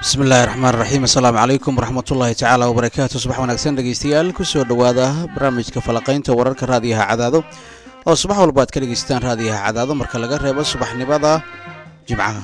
bismi illaahi raxmaan raxiim assalaamu calaykum waraxmatullaahi tacaala wabarakaatu subax wanaagsan dhegeystayaal kusoo dhowaada barnaamijka falaqaynta wararka raadiyaha cadaado oo subax walba aad ka dhegeystaan raadiyaha cadaado marka laga reebo subaxnimada jimcaha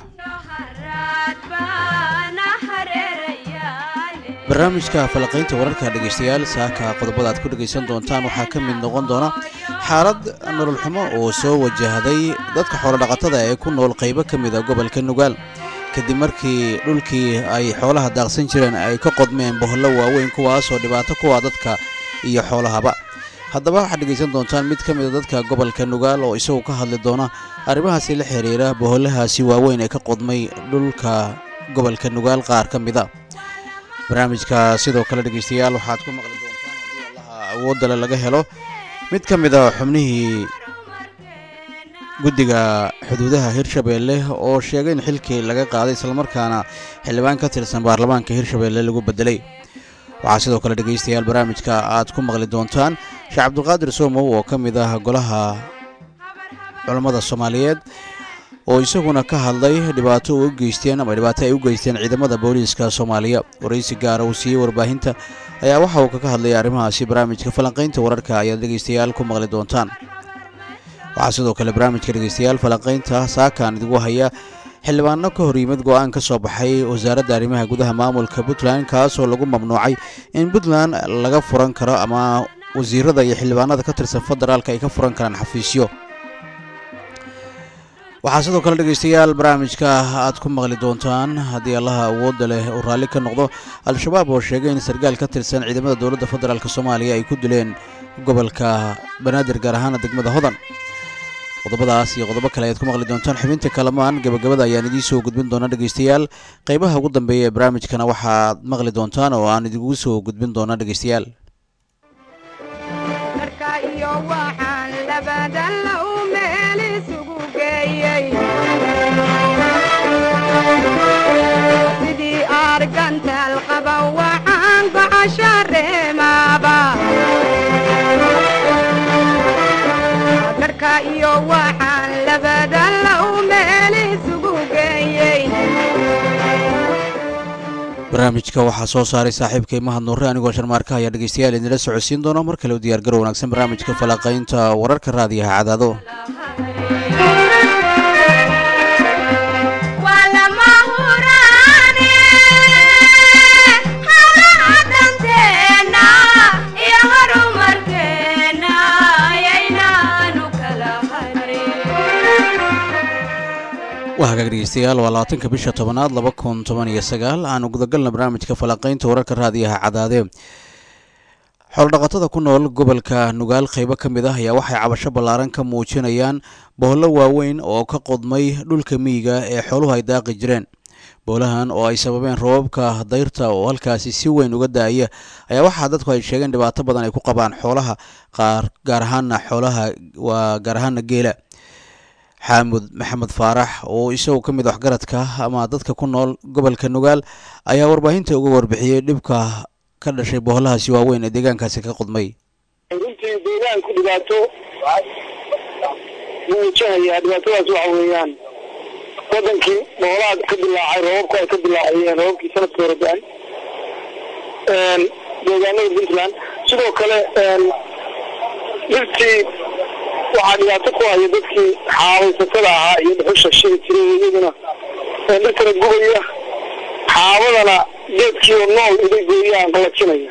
barnaamijka falaqaynta wararka dhegeystayaal saaka qodobada aad ku dhegaysan doontaan waxaa ka mid noqon doona xaalad nolol xumo oo soo wajahday dadka xoolodhaqatada ee ku nool qaybo ka mida gobolka nugaal kadib markii dhulkii ay xoolaha daaqsan jireen ay ka qodmeen bohollo waaweyn kuwaasoo dhibaato kuwa dadka iyo xoolahaba haddaba waxaad dhegaysan doontaan mid ka mida dadka gobolka nugaal oo isagu ka hadli doona arrimahaasi la xiriira bohollahaasi waaweyn ee ka qodmay dhulka gobolka nugaal qaar ka mida barnaamijka sidoo kale dhegeystayaal waxaad ku maqli doontaan haddii allaha awoodale laga helo mid ka mida xubnihii guddiga xuduudaha hirshabeelle oo sheegay in xilkii laga qaaday islamarkaana xildhibaan ka tirsan baarlamaanka hirshabeelle lagu bedelay waxaa sidoo kale dhegeystayaal barnaamijka aad ku maqli doontaan sheekh cabdulqaadir soomow oo ka mid ah golaha culammada soomaaliyeed oo isaguna ka hadlay dhibaato u geysteen ama dhibaato ay u geysteen ciidamada booliiska soomaaliya waraysi gaara uu siiyey warbaahinta ayaa waxa uu kaga hadlayay arrimahaasi barnaamijka falanqaynta wararka ayaad dhegeystayaal ku maqli doontaan waxaa sidoo kale barnaamijka dhegeystayaal falanqaynta saakaan idigu haya xildhibaano ka hor yimid go-aan ka soo baxay wasaaradda arrimaha gudaha maamulka puntland kaasoo lagu mamnuucay in puntland laga furan karo ama wasiirada iyo xildhibaanada ka tirsan federaalka ay ka furan karaan xafiisyo waxaa sidoo kale dhegeystayaal barnaamijka aad ku maqli doontaan haddii allaha awoodda leh uu raalli ka noqdo al-shabaab oo sheegay in sarkaal ka tirsan ciidamada dowladda federaalk soomaaliya ay ku dileen gobolka banaadir gaar ahaana degmada hodan qodobadaas iyo qodobo kale ayaad ku maqli doontaan xubinta kalamaan gabagabada ayaan idiin soo gudbin doona dhegeystayaal qeybaha ugu dambeeya ee barnaamijkana waxaad maqli doontaan oo aan idigu soo gudbin doona dhegeystayaal sidii argantaal qaba waxaan gocashareemaaba garhka iyo waxaan labada low meel isugu geeyey barnaamijka waxaa soo saaray saaxiibkay mahad nuure anigoo sharmaarka ayaa dhegeystayaal idinla socodsiin doona mar kale u diyaargaro wanaagsan barnaamijka falaqaynta wararka raadiyaha cadaado waa hagaag dhegeystayaal waa labaatanka bisha tobanaad laba kun toban iyo sagaal aanu gudagalna barnaamijka falaqaynta wararka raadiyaha cadaade xoolodhaqatada ku nool gobolka nugaal qaybo ka mid ah ayaa waxay cabasho ballaaran ka muujinayaan bohollo waaweyn oo ka qodmay dhulka miyiga ee xooluhu ay daaqi jireen boolahan oo ay sababeen roobabka dayrta oo halkaasi si weyn uga da-aya ayaa waxaa dadku ay sheegeen dhibaato badan ay ku qabaan xoolaha qaar gaar ahaana xoolaha waa gaar ahaana geela xaamud maxamed faarax oo isagu ka mid waxgaradka ama dadka ku nool gobolka nugaal ayaa warbaahinta uga warbixiyey dhibka ka dhashay bohollahaasi waaweyn ee deegaankaasi ka qodmay runtii deegaanku dhibaato wuu wajahayaa dhibaatadaas waxa weeyaan wadankii boholaha ka dilaacay roobabku ay ka dilaacayeen roobabkii sanadka hore da-an deegaanada puntland sidoo kale dhirtii waxaa dhibaato ku haya dadkii xaabaysatada ahaa iyo dhuxusha shiri jiray iyaduna dhirtana gubaya xaabadana geedkii oo nool iday gooyaan qalajinaya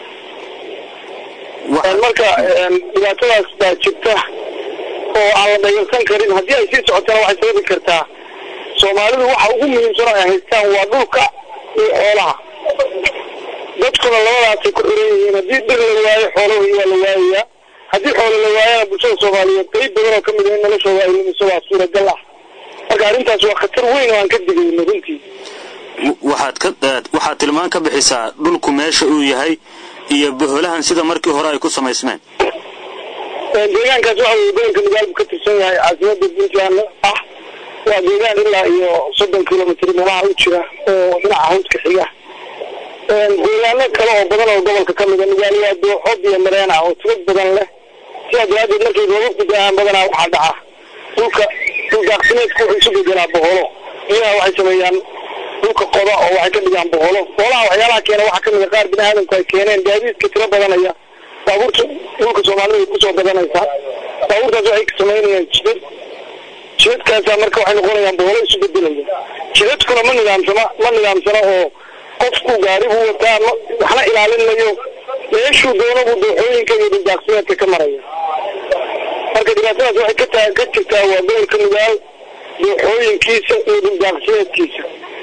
marka dhibaatadaas baa jirta oo aan la dhayalsan karin haddii ay sii socotana waxay sababi kartaa soomaalidu waxa ugu muhiimsan ay haystaan waa dhulka iyo xoolaha dadkuna labadaasay ku xiran yihiin haddii dhir la waayo xoolahi waa la waayayaa haddii xoolo la waayana bulshada soomaaliyeed qayb badan oo ka mid a in noloshooda ay lumiso waa suuragal ah marka arrintaas waa khatar weyn oo aan ka digayno runtii waxaad ka waxaad tilmaan ka bixisaa dhulku meesha uu yahay iyo boholahan sida markii hore ay ku samaysmeen deegaankaas waxa weye gobolka nugaalbu ka tirsan yahay caasimada puntland ah waa deegaan ilaa iyo soddon kilomitr meelaha u jira oo dhinaca hawdka xiga deegaano kale oo badan oo gobolka ka mida nugaal waa dooxood iyo mareen ah oo tubad badan leh sidaa daraadeed markay roobabku da-aan badanaa waxaa dhaca dhulka dhuldaaqsimeedku wuxuu isu bedelaa boholo biyaha waxay sameeyaan dhulka dhulka qoda oo waxay ka dhigaan boholo boholaha waxyaalaha keena waxaa kamid a qaar bini aadamku ay keeneen gaadiidka tiro badanaya baabuurta dhulka soomaalida way kusoo badanaysaa baabuurtaas waxay samaynayaan jidad jidadkaasa marka waxay noqonayaan boholo isu bedelaya jidadkuna ma nidaamsama ma nidaamsana oo qofku gaari buu wataa ma waxna ilaalin mayo meeshuu doono buu dooxooyinka iyo dhuldaaqsimeedka ka maraya marka dhibaatadaas waxay ka taa ka jirtaa waa gobolka nugaal dooxooyinkiisa iyo dhuldaaqsimeedkiisa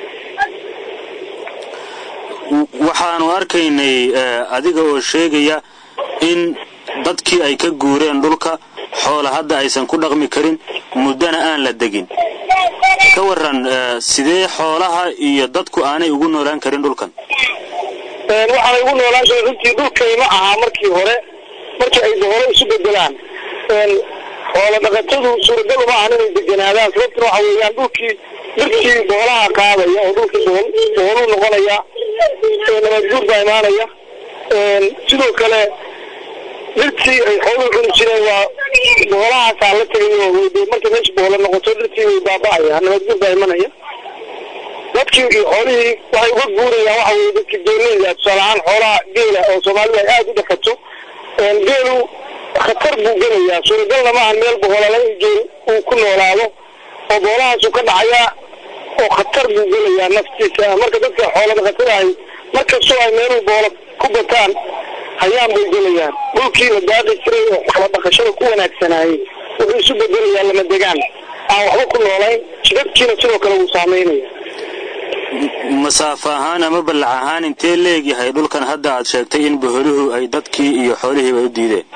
waxaanu arkaynay adiga oo sheegaya in dadkii ay ka guureen dhulka xoola hadda aysan ku dhaqmi karin muddana aan la degin ka waran sidee xoolaha iyo dadku aanay ugu noolaan karin dhulkan waxaanay ugu noolaan karin runtii dhulkayma ahaa markii hore markii ay boholo isu bedelaan xoola dhaqatadu suuragal uma ahan inay deganaadaan sababtuna waxa weeyaan dhulkii dhirkii boholaha qaadaya oo dhulkii bohol boholuu noqonaya nabaadguur baa imaanaya sidoo kale dhirtii ay xooluhu cuni jireen waa boholahaasaa la tegayo markay meesha boholo noqoto dhirtii way baaba'aya nabaadguur baa imanaya dadkii iyo xoolihii waxay uga guurayaan waxa weye dadkii geeleyda tusaale ahaan xoolaha geela oo soomaalida ay aada u dhaqato geelu khatar buu gelayaa suuragalna maahan meel boholala in geel uu ku noolaado oo boolahaasu ka dhacayaa oo khatar buu gelayaa naftiisa marka dadka xoola dhaqatada ahi markastoo ay meeluu boolo ku bataan hayaan bay gelayaan dhulkii la daaqi jiray oo xoola dhaqashada ku wanaagsanaayey wuxuu isu bedelayaa lama degaan aan waxba ku noolayn jidadkiina sidoo kale wuu saameynaya masaafo ahaan ama ballac ahaan intee leegyahay dhulkan hadda aad sheegtay in boholuhu ay dadkii iyo xoolihiiba u diideen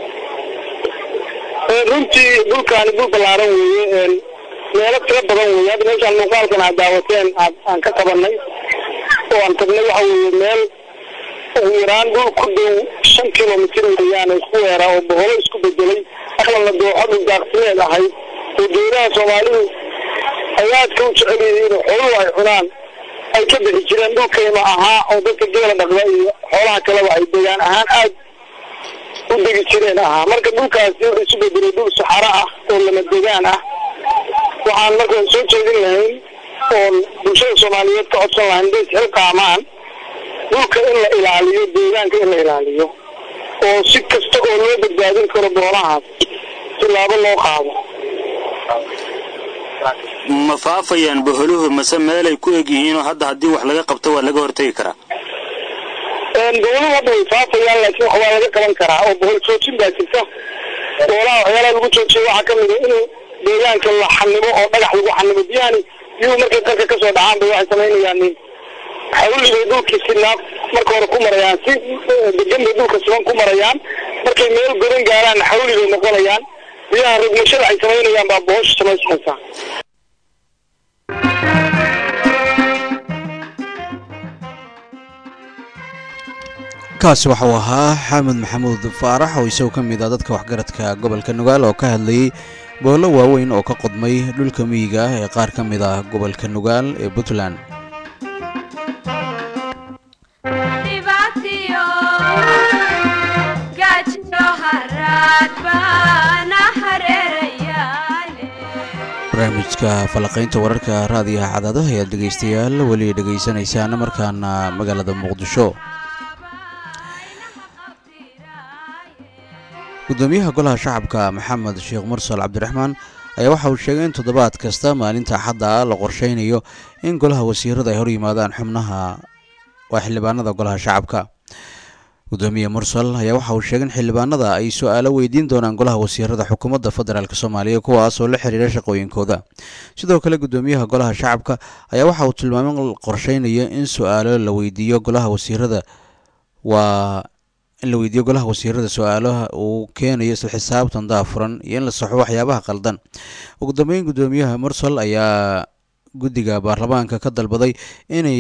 runtii dhulkaani dhul ballaaran weeye meelo tiro badan weeye hadda meeshaan muuqaalkan aad daawateen aad aan ka qabanay oo aan tagnay waxa weeye meel ugu yaraan dhul ku dhow shan kilomitir weeyaan isku weeraa oo boholo isku bedelay aqlanla dooxo dhul daaqsimeed ahayd oo geedaha soomaalidu ay aadka u jecel yihiin xooluhu ay cunaan ay ka bixi jireen dhulkayma ahaa oo dadka geela dhaqda iyo xoolaha kaleba ay degaan ahaan aad u degi jireen ahaa marka dhulkaasi wuxuu isu bedelay dhul saxaro ah oo lama degaan ah waxaan marka soo jeedin lahayn oon bulshada soomaaliyeed ka codsan lahayn inday isxil qaamaan dhulka in la ilaaliyo deegaanka in la ilaaliyo oo si kasta oo loo badbaadin karo boolahaas tilaabo loo qaado ma faafayaan boholuhu mase meelay ku eg yihiinoo hadda haddii wax laga qabto waa laga hortegi karaa booluhu hadda way faafayaan laakiin wax waa laga qaban karaa oo bohol joojin baa jirta boolaha waxyaalaha lagu joojiyo waxaa kamid a inuu deegaanka la xanimo oo dhagax lagu xanimo biyahani biyuhu markay dalka kasoo dhacaan bay waxay samaynayaan xawli bay dhulkii si naaf marka hore ku marayaan si degan bay dhulka siman ku marayaan markay meel godan gaaraan xawli bay noqonayaan biyaha rogmashada ay samaynayaan baa bohosha samaysmaysaa kaasi waxa uu ahaa xamed maxamuud faarax oo isagoo ka mid ah dadka waxgaradka gobolka nugaal oo ka hadlayey boollo waaweyn oo ka qodmay dhulka miyiga ah ee qaar ka mid ah gobolka nugaal ee puntland barnaamijka falaqaynta wararka raadiyaha cadaadaha ayaad dhegaystayaal weli dhegaysanaysaan markaana magaalada muqdisho gudoomiyaha golaha shacabka maxamed sheekh mursal cabdiraxmaan ayaa waxa uu sheegay in toddobaad kasta maalinta axadda la qorsheynayo in golaha wasiirada ay hor yimaadaan xubnaha waa xildhibaanada golaha shacabka gudoomiye mursal ayaa waxa uu sheegay in xildhibaanada ay su-aalo weydiin doonaan golaha wasiirada xukuumadda federaalk soomaaliya kuwaas oo la xiriira shaqooyinkooda sidoo kale gudoomiyaha golaha shacabka ayaa waxa uu tilmaamay in la qorsheynayo in su-aalo la weydiiyo golaha wasiirada waa in la weydiiyo golaha wasiirada su-aalaha uu keenayo isla xisaabtan daafuran iyo in la saxo waxyaabaha qaldan ugu dambeyn gudoomiyaha mursal ayaa guddiga baarlamaanka ka dalbaday inay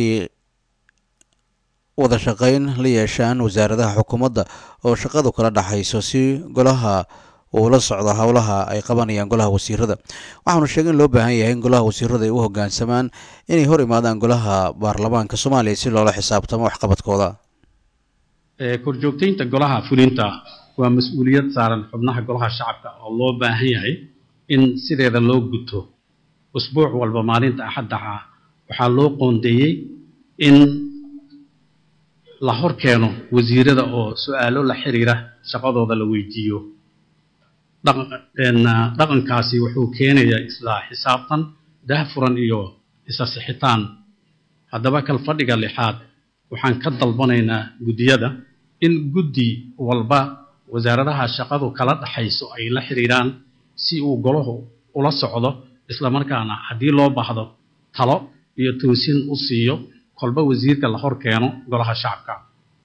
wada shaqeyn la yeeshaan wasaaradaha xukuumadda oo shaqadu kala dhaxayso si golaha uu la socdo howlaha ay qabanayaan golaha wasiirada waxaanu sheegay in loo baahan yahay in golaha wasiirada ay u hogaansamaan inay hor imaadaan golaha baarlamaanka soomaaliya si loola xisaabtamo waxqabadkooda korjoogtaynta golaha fulinta waa mas-uuliyad saaran xubnaha golaha shacabka oo loo baahan yahay in sideeda loo guto usbuuc walba maalinta axadda ah waxaa loo qoondeeyey in la hor keeno wasiirada oo su-aalo la xiriira shaqadooda la weydiiyo dhaqankaasi wuxuu keenayaa isla xisaabtan daahfuran iyo isa sixitaan haddaba kalfadhiga lixaad waxaan ka dalbanaynaa guddiyada in guddi walba wasaaradaha shaqadu kala dhaxayso ay la xiriiraan si uu golahu ula socdo islamarkaana haddii loo baahdo talo iyo toosin u siiyo kolba wasiirka la hor keeno golaha shacabka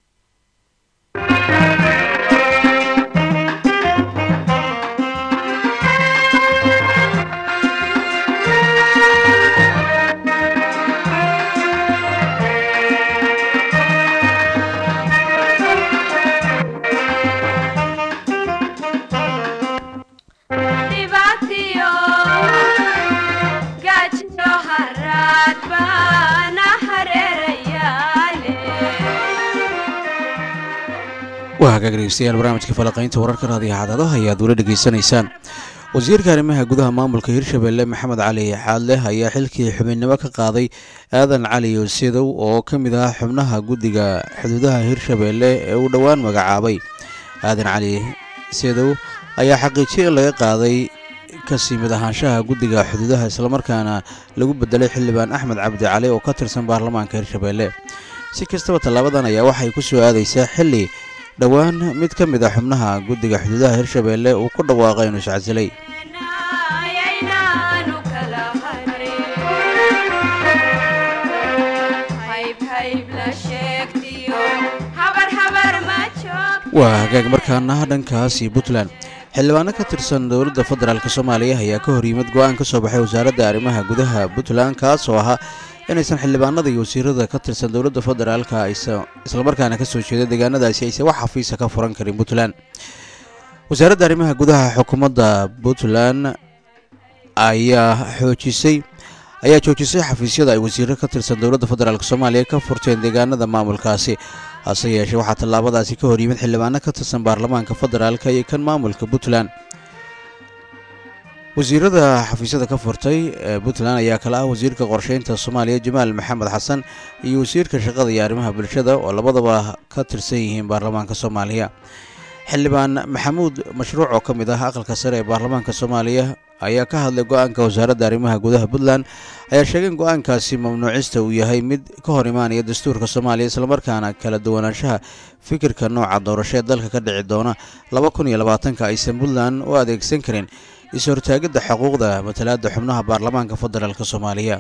dhibaatiyo gaajiyo haraad baana hareerayaale waa hagaag dhegeystayaal barnaamijka falaqaynta wararka raadiyo xadaadaha ayaad weli dhegeysanaysaan wasiirka arrimaha gudaha maamulka hirshabelle maxamed cali xaadleh ayaa xilkii xubinnimo ka qaaday aadan cali yosedow oo ka mid ah xubnaha guddiga xuduudaha hirshabelle ee uu dhowaan magacaabay aadan cali sedow ayaa xaqiijiyay in laga qaaday kasii mid ahaanshaha guddiga xuduudaha islamarkaana lagu bedelay xildhibaan axmed cabdi cali oo ka tirsan baarlamaanka hirshabelle si kastaba tallaabadan ayaa waxay ku soo aadaysaa xilli dhowaan mid ka mid a xubnaha guddiga xuduudaha hirshabelle uu ku dhawaaqay inuu iscasilay ayaynaanu kala harin hayb hayb la sheegtiyo habar habar ma joog waa hagaag markaana dhankaas iyo puntland xildhibaano ka tirsan dowladda federaalk soomaaliya ayaa ka hor yimid go-aan ka soo baxay wasaaradda arrimaha gudaha puntland kaas oo ahaa inaysan xildhibaanada iyo wasiirada ka tirsan dowladda federaalka aysa islamarkaana ka soo jeeda deegaanadaasi aysan wax xafiisa ka furan karin puntland wasaaradda arrimaha gudaha xukuumadda puntland ayaa xoojisay ayaa joojisay xafiisyada ay wasiiro ka tirsan dowladda federaalk soomaaliya ka furteen deegaanada maamulkaasi hase yeeshee waxaa tallaabadaasi ka hor yimid xildhibaano ka tirsan baarlamaanka federaalka iyo kan maamulka puntland wasiirada xafiisyada ka furtay ee puntland ayaa kale ah wasiirka qorsheynta soomaaliya jamaal maxamed xasan iyo wasiirka shaqada iyo arrimaha bulshada oo labadaba ka tirsan yihiin baarlamaanka soomaaliya xildhibaan maxamuud mashruuc oo ka mid ah aqalka sare ee baarlamaanka soomaaliya ayaa ka hadlay go-aanka wasaaradda arrimaha gudaha puntland ayaa sheegay in go-aankaasi mamnuucista uu yahay mid ka hor imaanaya dastuurka soomaaliya islamarkaana kala duwanaanshaha fikirka nooca doorasho ee dalka ka dhici doona laba kun iyo labaatanka aysan puntland u adeegsan karin is-hortaagidda xuquuqda matalaadda xubnaha baarlamaanka federaalk soomaaliya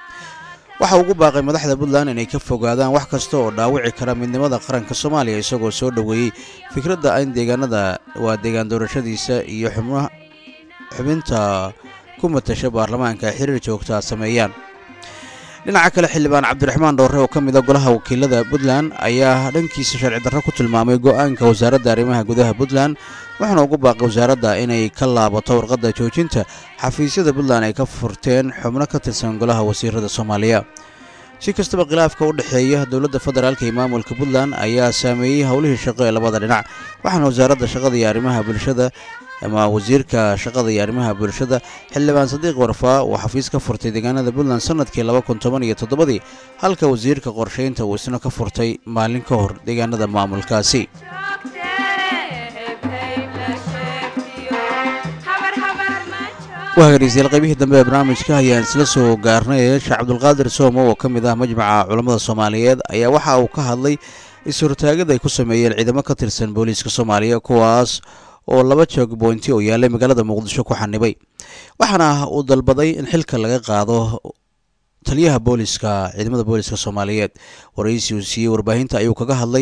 waxa ugu baaqay madaxda puntland inay ka fogaadaan wax kasta oo dhaawici kara midnimada qaranka soomaaliya isagoo soo dhoweeyey fikradda in deegaanada waa deegaan doorashadiisa iyo xubnaha xubinta ku matasha baarlamaanka xiriir joogtaa sameeyaan dhinaca kale xildhibaan cabdiraxmaan dhoorre oo ka mid a golaha wakiilada puntland ayaa dhankiisa sharci darro ku tilmaamay go-aanka wasaaradda arrimaha gudaha puntland waxaana ugu baaqay wasaaradda inay ka laabato warqadda joojinta xafiisyada puntland ay ka furteen xubno ka tirsan golaha wasiirada soomaaliya si kastaba khilaafka u dhexeeya dowladda federaalk iyo maamulka puntland ayaa saameeyey howlihii shaqo ee labada dhinac waxaana wasaaradda shaqada iyo arrimaha bulshada ama wasiirka shaqada iyo arrimaha bulshada xildhibaan sadiiq warfaa uu xafiis ka furtay deegaanada puntland sanadkii laba kun toban iyo toddobadii halka wasiirka qorsheynta uu isna ka furtay maalin ka hor deegaanada maamulkaasi joogtee hayb hayb la sheegtiyo habar habar ma joog waa dhegeystayaal qaybihii dambe ee barnaamijka ayaan isla soo gaarnay sheekh cabdulqaadir soomo oo ka mid ah majmaca culammada soomaaliyeed ayaa waxa uu ka hadlay is-hortaagada ay ku sameeyeen ciidamo ka tirsan booliiska soomaaliya kuwaas oo laba joog boynti oo yaallay magaalada muqdisho ku xanibay waxaana uu dalbaday in xilka laga qaado taliyaha booliska ciidamada booliska soomaaliyeed waraysi uu siiyey warbaahinta ayuu kaga hadlay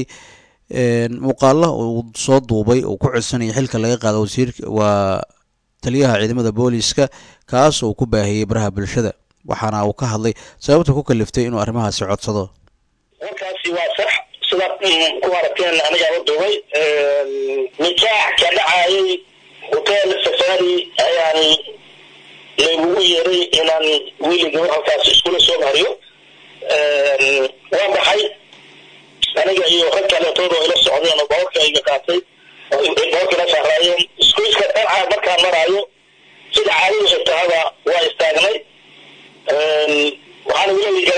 muuqaalo uu soo duubay uu ku codsanayay xilka laga qaado wasiirka waa taliyaha ciidamada booliska kaas uu ku baahiyey baraha bulshada waxaana uu ka hadlay sababta ku kaliftay inuu arrimahaasi codsado warkaasi waa sax sida ku aragteen anigaa u duubay nikaax ka dhacayay hotel safari ayaan laygugu yeeray inaan wiiliga halkaas iskula soo mariyo waa baxay aniga iyo rag kaleetood oo ila socdeen oo boorka iga qaatay oo boorka ila saaraayeen iskuiska dhanca markaan maraayo sida caadadu xigtahaba waa istaagnay waxaan weliga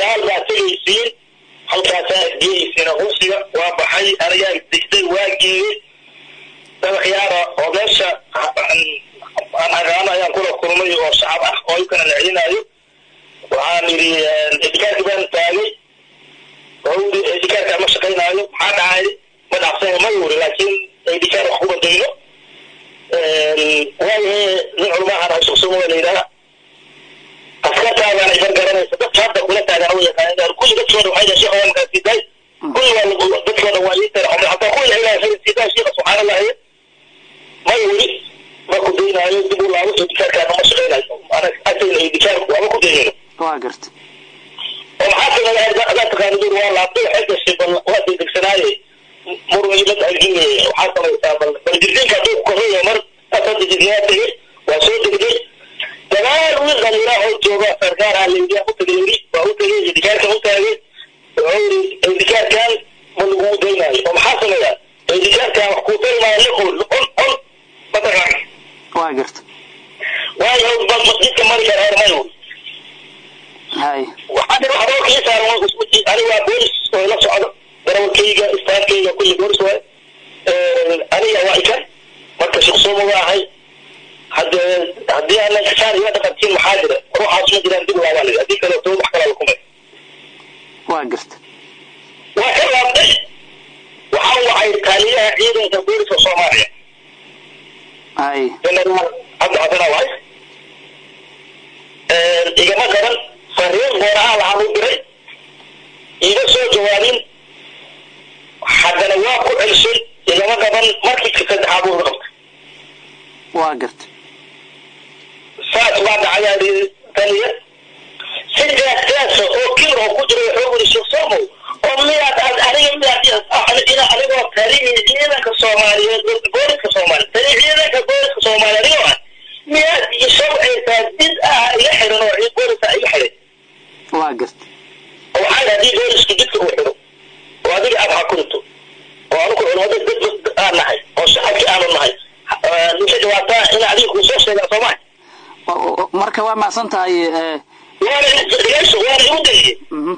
siin halkaasaa geeysina unsiga waa baxay anigaa degday waa geeyey dabakhyaara oo meesha aan aqaano ayaan kula kulmay oo shacab ah oo ikana la celinaayo waxaan yidhi edikaarki baan taagay wuxuu yidhi edikaarka ma shaqaynaayo maxaa dhacay ma dhacsan ma yuri laakiin edikaar wax kuma dayno waayahe nin culumaahan hasuqsumo la yidhaha askartaadaan iban garanaysa dadka hadda kula taagan u yaqaan kulli dadkooda waxay dhahay sheekha waa markaa siidaay kulli waa dadkooda waa ii tara hataa kuwi la ilaahay siidaay sheekha subxaana allahi ma yuri ma ku daynaayo dib u laabo edikaarkaana ma shaqaynayo agtayna edikaarku ama ku daynayno waa garta oo maxaa sameeya adaa taqaana dur waa laabtay waxay gashay bal waa degdegsanaaye murmimad aljiye waxaa samaysaa bal bal jirdiinka hadduu ku korreeyo mar asada jirdiyaa tegey waa soo degday dagaal wiil dhalinyara oo jooga sarkaaraa layidhi u tagay yidhi waa u tagay edikaarkan u taagay wuxuu yidhi edikaarkan ma lagugu daynaayo oo maxaa sameeyaa edikaarkan wax kuu tarimaayo liqol on on mataqaan waa garta waayo bal masjidka mari kara heer mayo hay waxaan dhi waxba kii saaran aniga waa boolis oo ila socdo darawalkayga istaafkayga kulli boolis waay aniga waa ikan marka shaqsooma waa ahay hadde haddii aanan kasaan iga dhaqantiin maxaa jira ruuxaas ma jiraan dib laabaa lidi haddii kale too wax kalaa lakumay waa garta waa ka laabtay waxaan wacay taaliyaha ciidanka booliska soomaaliya hay generaal cabdi xasana waay igama garan fariin goorahaan lahaan u diray iga soo jawaabin haddana waa ku celshay igama gaban markii ka saddexaad uu qabtay waa garta saas baa dhacayaa taliya si jaasjaasa oo kibir oo ku jira wuxuu wuri sheekh somow oo miyaad aad aniga miyaad ina anigoo taliyi ciidanka soomaaliyeed booliska soomaaliya tali ciidanka booliska soomaaliya anigoo ah miyaad ishawcaysaa did ah iga xiran oo ciid booliska iga xiray waa garta oo waxaa yidhi haddii boolisku jidka uu xiro oo adiga aad xakunto oo anigu culimada dad aan nahay oo shacabkii aanu nahay ninka jawaabtaa ina adiga kuu soo sheegaa soo maha Wa- wa- marka waa macsan tahay eh, waana dhegeyso waana igu dayiyey mhm.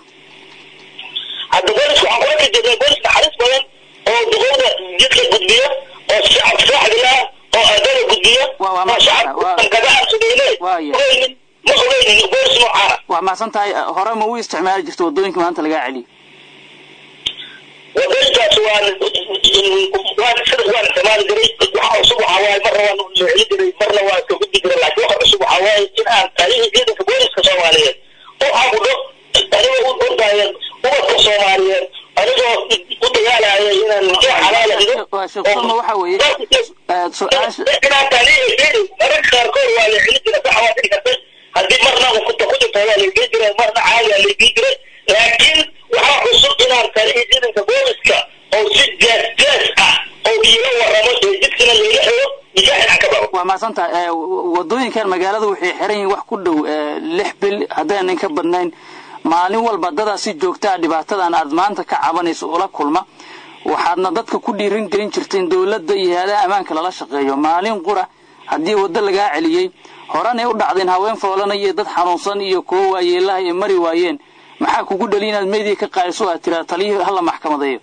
hadda boolisku waxaan kula kajeedaa booliska naxariis badan oo duqowda jidka gudbiya oo shacab saaxdila oo ardada gudbiya Waa- waa oo ma- shacabka waa- gadaca sugayne Waaya. ogeynin ma ogeynin boolis noocaana waa macsan tahay eh, hore ma u isticmaali jirta waddooyinka maanta lagaa celiyo wadooyinkaas waan waan sida waan isticmaali jiray waxa cusub waxaa waaye marna waan celin jiray marna waan iska gudbi jiray laakiin waxa cusub waxaa waaye in aan talihii ciidanka booliska soomaaliyeed u cabudho anigoo u ordaya ubadka soomaaliyeed anigoo u dagaalaya inaan nikaax xalaala dhigo waa sheekh Salma waxa weeye eh, su-aasha inaan talihii ciidan mararka qaarkood waa la celin jiray sax waa dhici kartay haddii marna kunta ku jirta waa laygey jiray marna caadi waa laygey jiray laakiin waxaa cusub inaan talihii ciidanka booliska oo si jaas jaas ah oo iila waramo ee jidkina layga xiro nikaaxin aan ka babo waa macsan tahay eh, w- waddooyinkan magaalada waxay xiran yihiin wax ku dhow eh, lix bil haddaynan ka badnayn maalin walba dadaa si joogtaa dhibaatadan aad maanta ka cabanayso ula kulma waxaadna dadka ku dhiiran gelin jirteen dowladda iyo hay-adaha ammaanka lala shaqeeyo maalin qura haddii waddo lagaa celiyey horanay u dhacdeen haween foolana iyo dad xanuunsan iyo kuwo waayeelaha ay mari waayeen maxaa kugu dhali inaad meediya ka qaadiso aad tiraa taliyihii hala maxkamadeeyo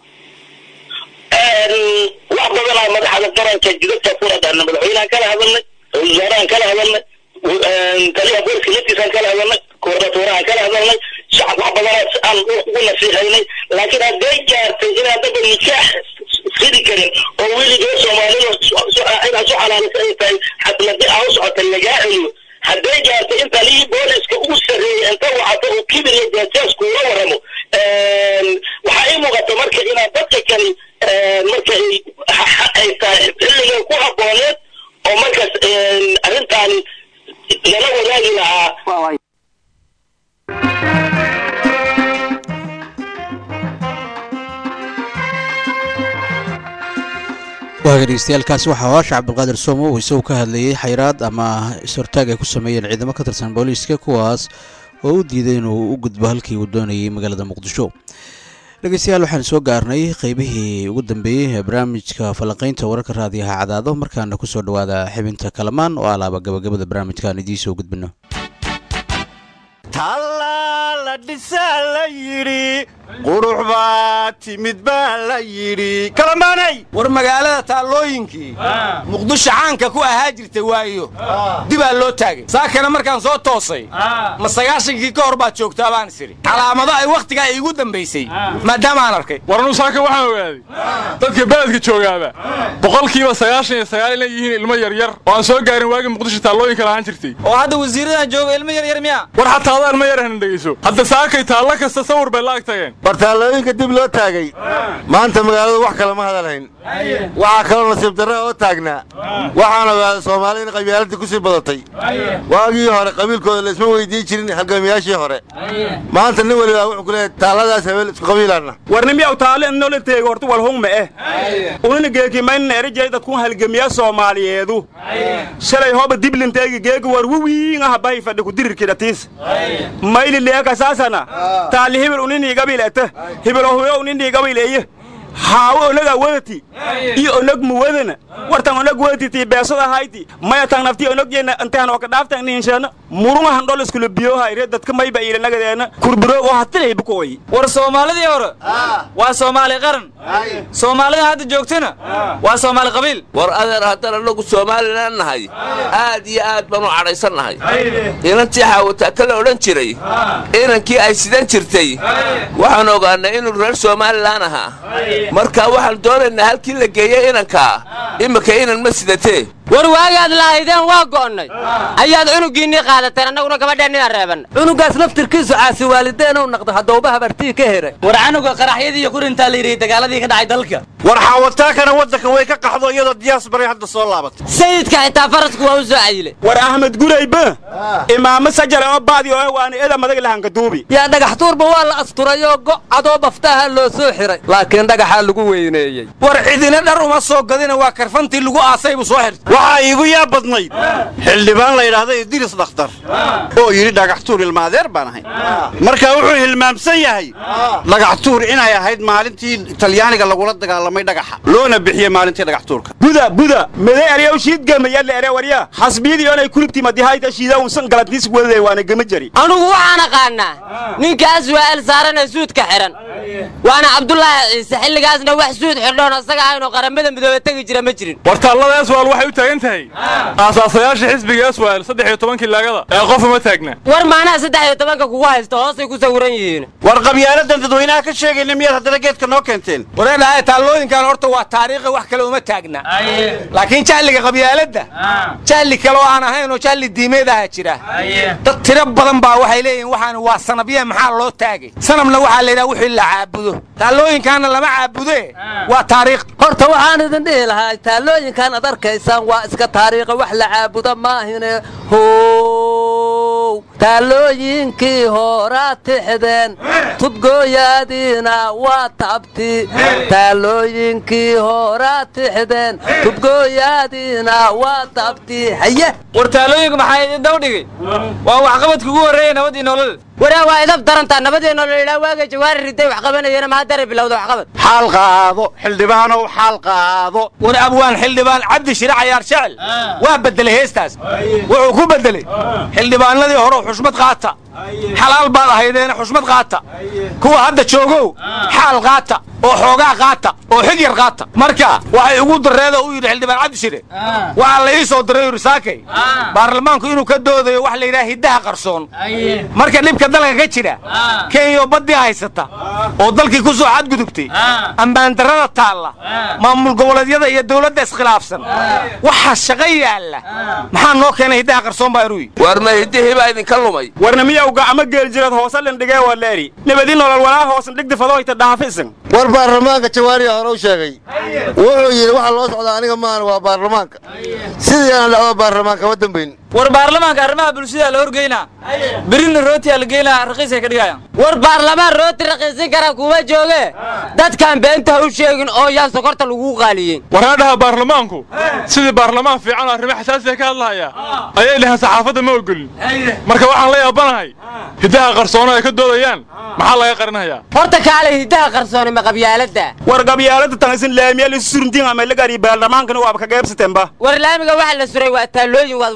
wax badanaa madaxda qaranka jidadka furadana madaxweynehan kala hadalnay wasaarahan kala hadalnay taliyaha booliska laftiisaan kala hadalnay koordinatorahan kala hadalnay shacab wax badanaa si aan ugu nasiixaynay laakiin hadday gaartay inaan daba nikaax fidi karin oo weligee soomaalida inaad su xalaalisa ay tahay xafladii aa u socota lagaa celiyo hadday gaartay in taliyii booliska ugu sarreeyay inta wacata uu kibir iyo jaajaas kuula waramo waxaa ii muuqata marka inaan dadka kale marka ay ay tahay xilligan ku habbooneed oo markaas arrintaani lala wadaagi lahaa waa waay waaga dhegeystayaaalkaasi waxaa hoosha cabdulqaadir soomo uu isagu ka hadlayey xayraad ama is-hortaag ay ku sameeyeen ciidamo ka tirsan booliiska kuwaas oo u diiday inuu u gudbo halkii uu doonayay magaalada muqdisho dhegeystayaal waxaan soo gaarnay qeybihii ugu dambeeyey ee barnaamijka falanqeynta wararka raadiyaha cadaado markaana kusoo dhawaada xibinta kalamaan oo alaaba gabagabada barnaamijkaan idiin soo gudbino tallaala dhisaa la yidhi qurux baa timid baa la yidhi kalamaanay war magaalada taallooyinkii muqdisho caanka ku ahaa jirtay waayo dibaa loo taagay saakana markaan soo toosay ma sagaashankii ka hor baad joogtaa baan is idhi calaamado ay wakhtigaa iigu dambaysay maadaamaan arkay war anuu saaka waxaan ogaaday dadka beledka joogaaba boqolkiiba sagaashan iyo sagaal inay yihiin ilmo yaryar oo aan soo gaarin waagii muqdisho taallooyinka lahaan jirtay oo hadda wasiiradan jooga ilmo yaryar miya war xataa adaa ilmo yar hana dhegeyso hadda saakay taallo kasta sawir bay la ag tageen war taallooyinka dib loo taagay maanta magaaladu wax kale ma hadalhayn waxaa kaloo nasiib darra oo taagnaa waxaan ogaaday soomaali in qabyaaladii ku sii badatay waagii hore qabiilkooda laisma weydiin jirin halgamiyaashii hore maanta nin walibaa wuxuu ku leeyahay taalladaas habeel isku qabiilaanna warnimiyaw taale inola teego horta walhungma eh unina geekimaynna erijayda kun halgamiya soomaaliyeedu shalay hoba diblinteegi geegi war wiwiingaha bahi fadhi ku dirirkidhatiis mayli leeka saasana taali hibil unini gabil ete hibilo huyo unini gabil eye haawo onaga wadati iyo onag muwadana wartan onag wadati tii beesada hayti maya tan nafti onag yeena intaan oo ka dhaaftan nihinsheena murunga handol iskula biyoha ire dadka mayba iila nagadeena kurburo oo hatilay bukoy war soomaalidii hore waa soomaali qaran soomaalida hadda joogtana waa soomaali qabiil war adeer haddaan annagu somalilan nahay aad iyo aad baan u cadhaysan nahay inantii xaawataa ka la odhan jiray inankii ay sidan jirtay waxaan ogaannay inuu reer somalilan ahaa marka waxaan doonaynaa halkii la geeyey inankaa imika inan ma sidatee war waagaad lahaydeen waa go'onnay ayaad cunugiinnii qaadateen annaguna gabadheennina reebanna cunugaas laftirkiisu caasi waalideen uu naqdo haddauba habartii ka heray war canuga qaraxyadii iyo kurintaa la yidhi dagaaladii ka dhacay dalka war xaawataakana waddanka way ka qaxdo iyadoo diyaas baray hadda soo laabatay sayidka xitaa farasku waa u soo cayile war ahmed gurayba imaamo sajale oo baadi oo waana eda madag lahanka duubi yaa dhagax tuurba waa la asturayoo go' cadoo baftaha loo soo xiray laakiin dhagaxaa lagu weyneeyey war cidina dhar uma soo gadina waa karfantii lagu aasay buu soo xirtay waxaa iigu yaa badnayd xildhibaan la yidhaahda idris dhakhtar oo yidhi dhagaxtuur ilmaadeer baan ahay marka wuxuu hilmaamsan yahay dhagaxtuur inay ahayd maalintii talyaaniga lagula dagaalamay dhagaxa loona bixiyey maalintii dhagaxtuurka buda buda mede eryaw shiidgama yadla ere warya xasbiyadii oonay kulubtii madihayta shiida unsan galadkiis wadade waana gama jari anugu waxaan aqaannaa ninkaas waa el saaranee suudka xidhan waana cabdulaahi ciise xilligaasna wax suud xidhoon asaga ahaynoo qaramada midoobe tegi jira ma jirin war taallada eswaal waxay u taagan tahay aasaasayaasha xisbiga eswaal saddex iyo tobankii laagada ee qof uma taagna war maanaha saddex iyo tobanka kugu haysta hoosay ku sawiran yihiin war qabyaaladan dadweynaha ka sheegayna miyaad haddana geedka noo keenteen wareedhahay taallooyinkan horta waa taariikhi wax kale uma taagna laakiin jahliga qabyaaladda jahli kale oo aan ahayn oo jahli diimeed aha jira dad tiro badan baa waxay leeyihin waxaan waa sanabye maxaa loo taagay sanabna waxaa la yidhaha wixii la caabudo taallooyinkaana lama caabude waa taariikh horta waxaan idin dhihi lahaa taallooyinkan ad arkaysaan waa iska taariikha wax la caabudo maahine how taallooyinkii horaa tixdeen tubgooyaadiina waa tabti taallooyinkii horaa tixdeen tubgooyaadiina waa tabti haye war taallooyinku maxaa idin daw dhigay waa waxqabadka ugu horreeya nabadii nolol waraa waa idab darantaa nabadeenoo la yidhaha waaga jawaari riday wax qabanayana maa dare bilowda waxqabad xaal qaado xildhibaanow xaal qaado war abwaan xildhibaan cabdi shire cayaar shecel waa beddelay heestaas wuxuu ku beddelay xildhibaanadii hore xushmad qaata xalaal baad ahaydeena xushmad qaata kuwa hadda joogow xaal qaata oo xoogaa qaata oo xig yar qaata marka waxay ugu dareeda u yidhi xildhibaan cabdi shire waxaa la ii soo diray yuri saakay baarlamaanku inuu ka doodayo wax la yidhaha hiddaha qarsoon marka dhibka dalka ka jira kenya baddii haysata oo dalkii ku soo xadgudubtay ammaandarrada taalla maamul goboleedyada iyo dawladda iskhilaafsan waxaa shaqo yaalla maxaa noo keenay hiddaha qarsoon baa iruyi war ma hiddihii baa idinka lumay warna miyawga ama geeljireed hoose lindhigee waa leeri nabadi nolol walaa hoosan dhigdi fadoyta dhaafisan war baarlamaanka jawaariya hore u sheegay wuxuu yidhi waxa loo socdaa aniga maahan waa baarlamaanka sidii aan dhacdo baarlamaanka ma dambayn war baarlamaanka arrimaha bulshada la horgeynaa berina rootiyaa la geynaa raqiisay ka dhigayaan war baarlamaan rooti raqiisin kara kuma jooge dadkaan beentaha u sheegin oo yaan sokorta lagu qaaliyey waraadhaha baarlamaanku sidii baarlamaan fiican oo arrimo xasaasiya ka hadlahaya ayay dhaheen saxaafadda ma ogolin marka waxaan la yaabanahay hiddaha qarsoona ay ka doodayaan maxaa laga qarinayaa horta kaale hiddaha qarsooni ma qabyaaladda war qabyaalada tan isin laamiyal isu suruntiin ama lagari baarlamaankana waaba ka geebsateenba war laamiga waxa la suray waa taallooyin waad waalan tahay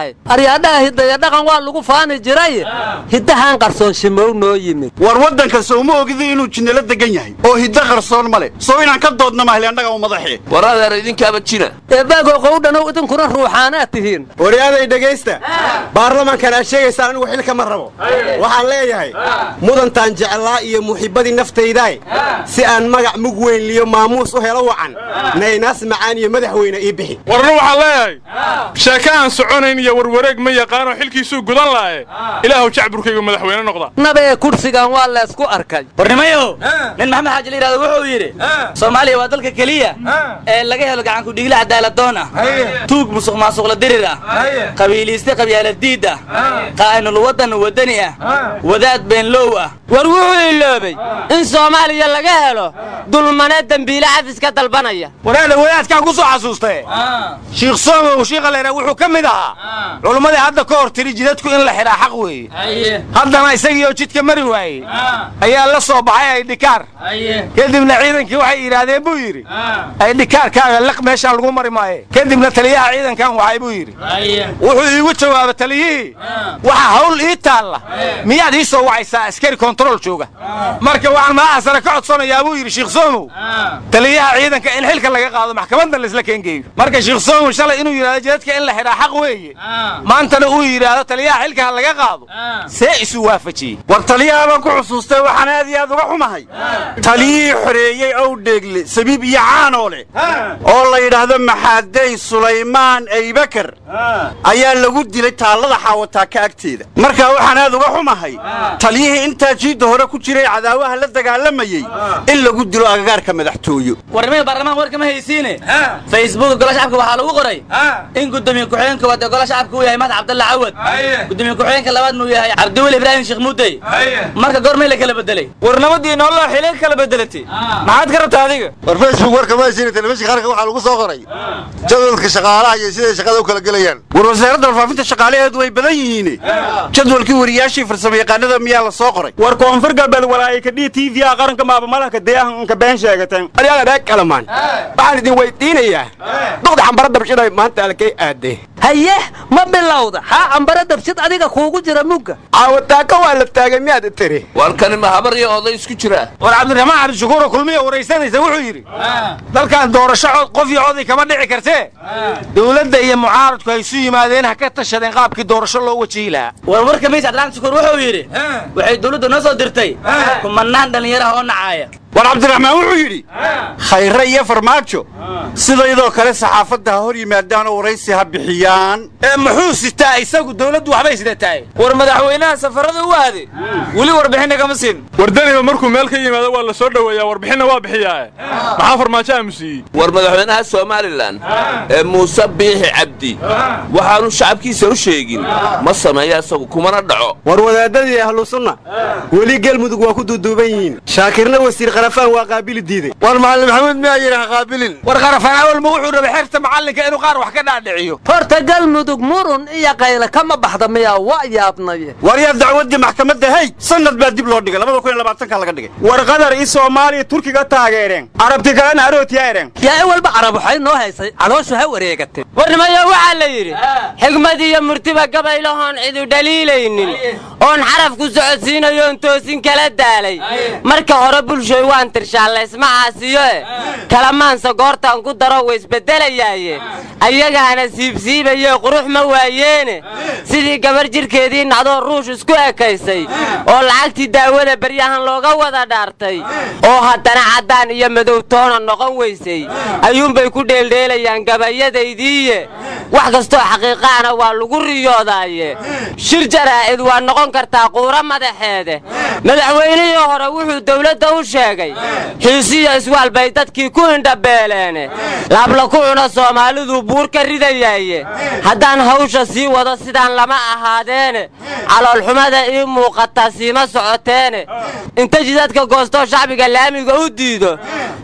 tahay aryaadhaha hidaya dhaqan waa lagu faani jiray hiddahaan qarsoon shimow noo yimid war waddanka sowma ogidi inuu jinnalo degan yahay oo hiddo qarsoon ma leh sow inaan ka doodna mahle annaga u madaxee war adeer idinkaaba jina eebaago qowdhanow idinkuna ruuxaanaad tihiin waryaaday dhegaysta baarlamankan aad sheegaysaan anigu xilka ma rabo waxaan leeyahay mudantaan jeclaa iyo muxibbadii naftaydaay si aan magac mug weyn liyo maamuus u helo wacan naynaas macaan iyo madaxweyne ii bixi warna waxaan leeyahay sheeke aan soconayn iyo warwareeg ma yaqaanoo xilkiisuu gudan la'e ilaahuw jacburkaygu madaxweyne noqda nabee kursigan waa laysku arkay warnimayow nin maxamed xaaji la yidhahdo wuxuu yidhi soomaaliya waa dalka keliya ee laga helo gacanku dhiigle cadaaladoon ah tuug musuq maasuqla dirir ah qabiiliiste qabyaaladiid ah qaa'inul waddan wadani ah wadaad beenlow ah war wuxuu iloobay in soomaaliya laga helo dulmane dembiile cafis ka dalbanaya waraada wadaadkaan ku soo xasuustae shiikh soomow shiikha leera wuxuu ka mid ahaa culummadii hadda ka hor tiri jidadku in la xidhaa xaq weeye haddana isagiioo jidka mari waayey ayaa la soo baxay aydhikaar kadibna ciidankii waxay yidhaahdeen buu yidhi aydhikaarkaaga liq meeshaan lagu mari maaye kadibna taliyaha ciidankan waxay buu yidhi wuxuu iigu jawaaba taliyihii waxa hawl ii taalla miyaad ii soo wacaysaa askari kontarool jooga marka waxaan madaxa sare ka codsanayaa buu yidhi shiikh soomow taliyaha ciidanka in xilka laga qaado maxkamadda laisla keengeeyo marka shiikh soomow shalay inuu yidhahdo jidadka in la xidhaa xaq weeye maantana uu yidhaahdo taliyaha xilka ha laga qaado see isu waafajiyey war taliyaha baan ku xusuustay waxaan aad iyo aad uga xumahay taliyihii xoreeyey ow dheegle sabiib iyo caanoo leh oo la yidhaahdo maxaadey sulaymaan aybakar ayaa lagu dilay taallada xaawataaka agteeda markaa waxaan aad uga xumahay taliyihii intaa jiidda hore ku jiray cadaawaha la dagaalamayey in lagu dilo agagaarka madaxtooyo warnimada baarlamaanka warkama haysiine facebook gola shacabka waxaa lagu qoray in gudoomiye ku-xigeenka koowaad ee gola shacabka uu yahay mahad cabdalla cawad gudoomiye ku-xigeenka labaadna uu yahay cabdiweli ibraahim sheekh muudey marka goormay la kala bedelay war nabadii noolaa xilay kala bedelatay maxaad ka rabtaa adiga war facebook warka ma haysiina telefishinka qaranka waxaa lagu soo qoray jadwalka shaqaalaha iyo siday shaqada u kala gelayaan war wasaaradda warfaafinta shaqaalaheedu way badan yihiin jadwalkii wariyaashii farsamo yaqaanada miyaa la soo qoray war koonfur galbeed walaayika d t v a qaranka maabamalahka deehanka been sheegateen aryaada dheeg kalamaan waxaan idin weydiinayaa duqda xambara dabshiday maanta alkay aadee haye ma bilowda xaa cambare dabshid adiga kuugu jira mugga caawataaka waa la taagay miyaad tiri warkani ma habar iyo oday isku jira war cabdiraxmaan cabdishakuuro kulmiya waraysanaysa wuxuu yidhi dalkan doorasho cod qof iyo oday kama dhici kartee dowladda iyo mucaaradku ay isu yimaadeen ha ka tashadeen qaabkii doorasho loo wajihi lahaa war warka miis cabdiraxmaan shukuur wuxuu yidhi waxay dowladdu noo soo dirtay kumanaan dhallinyaraha oo nacaya war cabdiraxmaan wuxuu yidhi khayre iyo farmaajo sidaydoo kale saxaafadda ha hor yimaadaan oo waraysi ha bixiyaan ee muxuu sitaa isagu dowladdu waxbay sidatahay war madaxweynaha safarada u aaday weli warbixinna kama siin wardaniba markuu meel ka yimaado waa la soo dhoweeyaa warbixinna waa bixiyaae maxaa farmaajo aamusiiyey war madaxweynaha somalilan ee muuse biixi cabdi waxaanu shacabkiisa u sheegin ma sameeya isagu kumana dhaco war wadaadadii ahlu sunna weli gelmudug waa ku duuduuban yihiin shaakirna wasiir qarafaan waa qaabili diiday war macallin maxamuud miyaa yidhi ha qaabilin war qarafaan awalma wuxuu rabay xerta macallinka inuu qaar wax ka dhaadhiciyo horta galmudug murun iyo qayle kama baxda miyaa waa yaabnaye war yaa dacwaddii maxkamadda hey sanad baa dib loo dhigay labada kun iyo labaatanka laga dhigay war qatar i soomaaliya turkiga taageereen carabti kalena arootiya ereen yaa walba carab waxay noo haysay calooshu ha wareegatay warnimayo waxaa la yidhi xigmad iyo murtiba gabaylahoon cidu dhaliilaynin oon xaraf ku socodsiinayoon toosin kala daalay marka hore bulshoy waan tirshaalaysma caasiyo e kalamaansa goortaan ku daro wa isbeddelayaaye ayagaana siibsiibaye qurux ma waayeene sidii gabar jidhkeedii nacdoo ruush isku ekaysay oo lacagtii daawada baryahan looga wada dhaartay oo haddana caddaan iyo madowtoona noqon weysay ayuunbay ku dheeldheelayaan gabayadaydiiye wax kastoo xaqiiqaana waa lagu riyoodaaye shir jaraa'id waa noqon kartaa quuro madaxeede madaxweynihii hore wuxuu dawladda u sheegay xiisiyo iswaal bay dadkii ku indhabeeleene laabla ku cuna soomaalidu buur ka ridayaaye haddaan hawsha sii wado sidaan lama ahaadeene caloolxumada ii muuqataa siima socoteene inta jidadka goostoo shacbiga laamiga u diido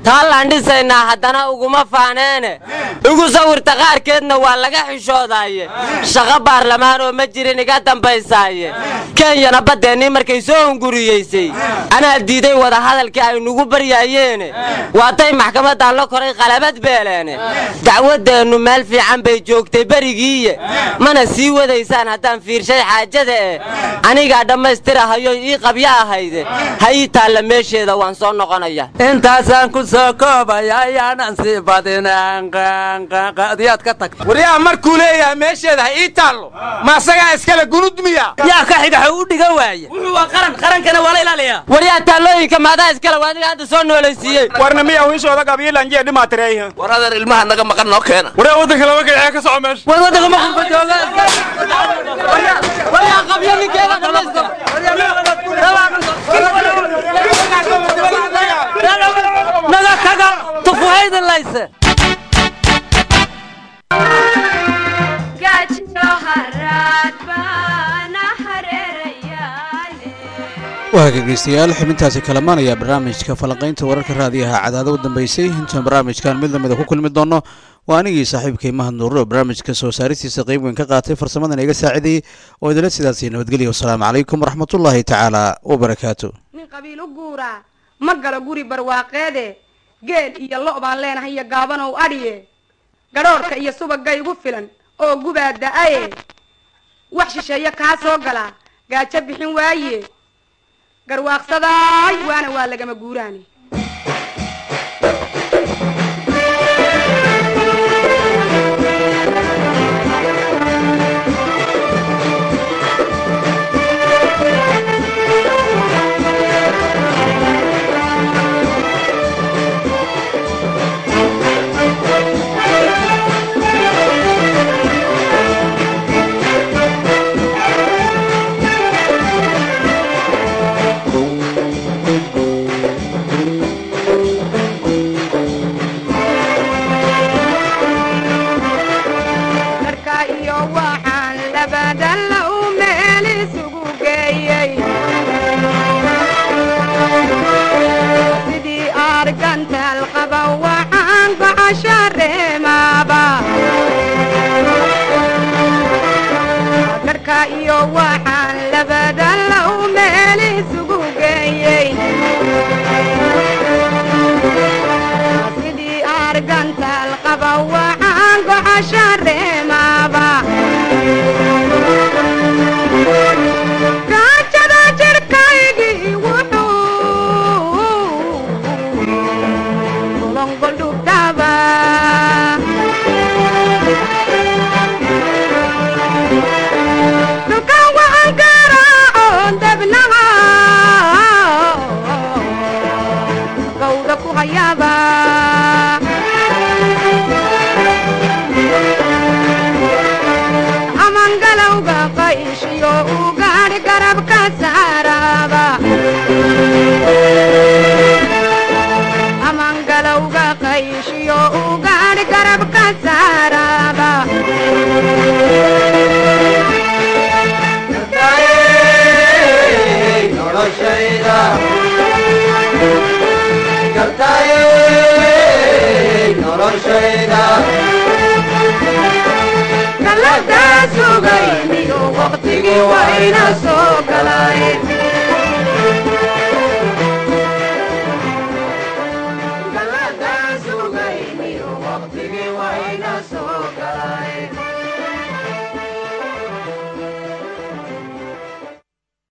taallaan dhisaynaa haddana uguma faaneene igu sawirta qaarkeedna waa laga xishoodaye shaqo baarlamaan oo ma jirin iga dambaysaaye kenyana baddeennii markay soo hunguriyeysay anaa diiday wadahadalkii ay nugu baryaayeene waatay maxkamaddan la koray qalabad beeleene dacwaddeennu meel fiican bay joogtay berigiiye mana sii wadaysaan haddaan fiirshay xaajada eh anigaa dhammaystirahayo ii qabyo ahayde ha ii taalla meesheeda waan soo noqonaya intaasaan ku soo koobaya ayaanan sii badinadiyaad ka tagta waryaha markuu leeyahay meesheeda ha ii taallo ma asagaa iskale gunud miya yaa ka xiga xuu u dhigan waaya wuxuu waa qaran qarankana waa la ilaaliyaa waryaa taallooyinka maadaa iskale waa adiga hadda soo noolaysiiyey warna miya wiishooda qabiilanjee dhimaatireeyha war adeer ilmaha naga maqan noo keena waryaa waddanka laba gacee ka soco meesha war waddanka ma qurba jooga waryaa qabyo ninkeeda dhammaystir naga kaga tufuhayda layse gaajiyo haraad baana hareerayaale waa dhegeystayaal xubintaasi kalamaan ayaa barnaamijka falanqaynta wararka raadiyaha cadaada u dambeysay intaan barnaamijkan mid lamida ku kulmi doono waa anigii saaxiibkay mahad nuure oo barnaamijka soo saaristiisa qayb weyn ka qaatay farsamadan iga saacidayey oo idila sidaasi nabadgelya wasalaamu calaykum waraxmatullaahi tacaala wabarakaatu nin qabiil u guuraa ma galo guri barwaaqeede geel iyo lo' baan leenahay iyo gaabanow adhiye gadhoorhka iyo subagga igu filan oo gubaa da-aye wax shisheeye kaa soo galaa gaajo bixin waaye garwaaqsadaay waana waa lagama guuraane dharka iyo waxaan labadalla u meel isugu geeyey sidii argantaal qaba waxaan gocosho reemaaba dharka iyo waxaan labadalla u meel isugu geeyey sidii argantaal qaba waxaan gocosho reemaaba gaajada jirkaygii wuxuu ulongoldhubdhaba dukan waan garaacoon debnaha gawda ku hayaaba amangalowga qayshiyo u gaadhi garabka saaraaba amangalowga qayshiyo u gaadhi garabka saaraaba galadaa sugayniyo waqtigii wayna soo galay galadaa sugayniyo waqtigii wayna soo